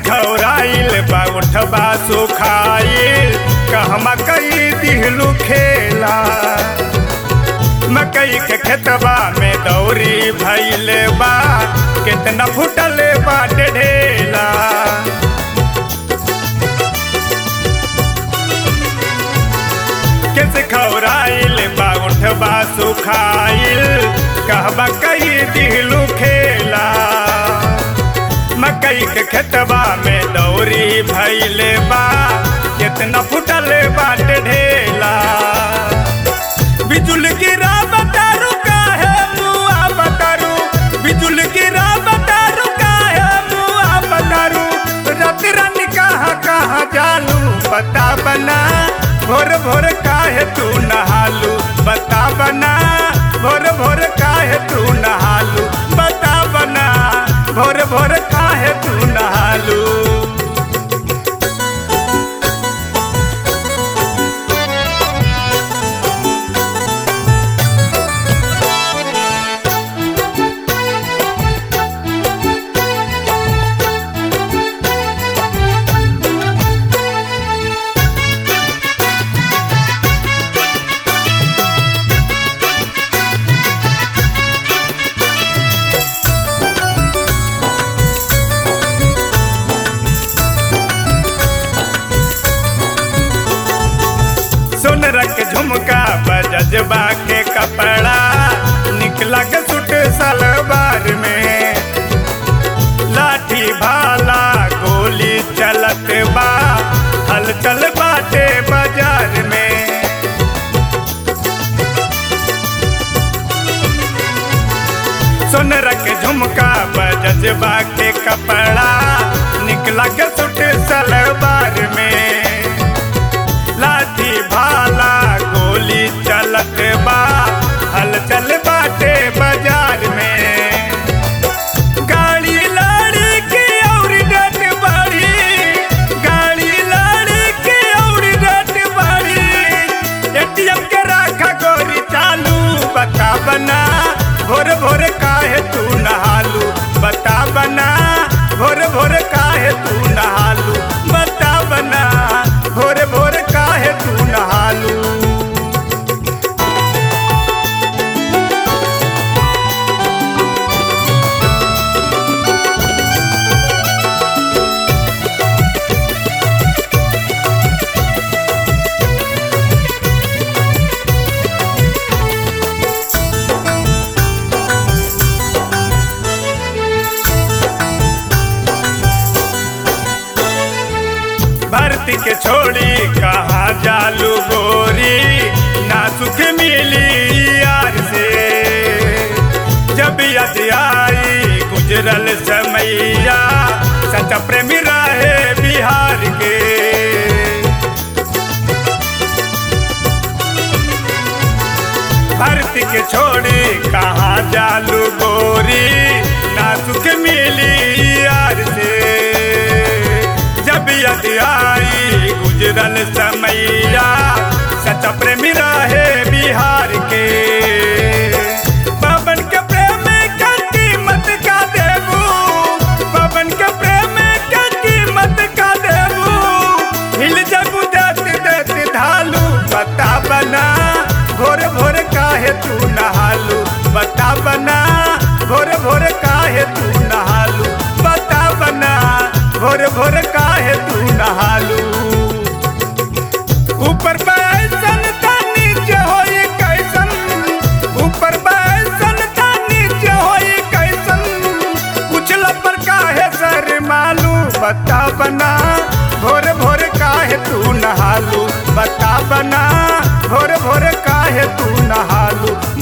खौराइल बा उठबा सुखाइल कहमा कई दिहलू खेला मकई के खेतबा में दौरी भैले बा कितना फुटल बाट ढेला किस खौराइल बा उठबा सुखाइल कहबा कई दिहलू खेला मकई के खेतबा में दौरी भैले बा कितना फुटल बाट ढेला बिजुल गिरा बतारू काहे मुआ बतारू बिजुल गिरा बतारू काहे मुआ बतारू रात रानी कहाँ कहाँ जालू बता बना भोर भोर काहे तू नहालू बता बना भोर भोर काहे तू नहालू बता बना भोर भोर काहे तू नहालू सुन रख झुमका बजबा के कपड़ा निकला के सुट सलवार में लाठी भाला गोली चलत बा हलचल बाटे बाजार में सुन रख झुमका बजबा के कपड़ा निकला के सुट सलवार में लाठी भाला गोली चलत बा हलचल बाटे बाजार में गाड़ी लड़ी के और डट बड़ी गाड़ी लड़ी के और डट बड़ी एटीएम के राखा गोरी चालू बता बना भोर भोर काहे तू नहालू बता बना भोर भोर काहे तू नहालू बता बना भोर भोर काहे तू नहालू भर्ती के छोड़ी कहा जालू गोरी ना सुख मिली यार से जब यद आई गुजरल समैया सच्चा प्रेमी रहे बिहार के भर्ती के छोड़ी कहा जालू गोरी ना सुख मिली यार से जब यद आई गुजरल समैया सच्चा प्रेमी रहे बिहार के पवन के प्रेम का कीमत का देबू पवन के प्रेम का कीमत का देबू हिल जबू देत देत ढालू बता बना भोर भोर काहे तू नहालू बता बना भोर भोर काहे तू नहालू बता बना भोर भोर काहे तू नहालू ऊपर बैसन ता नीचे होई कैसन ऊपर बैसन ता नीचे होई कैसन कुचल पर काहे सर मालू बता बना भोर भोर काहे तू नहालू बता बना भोर भोर काहे तू नहालू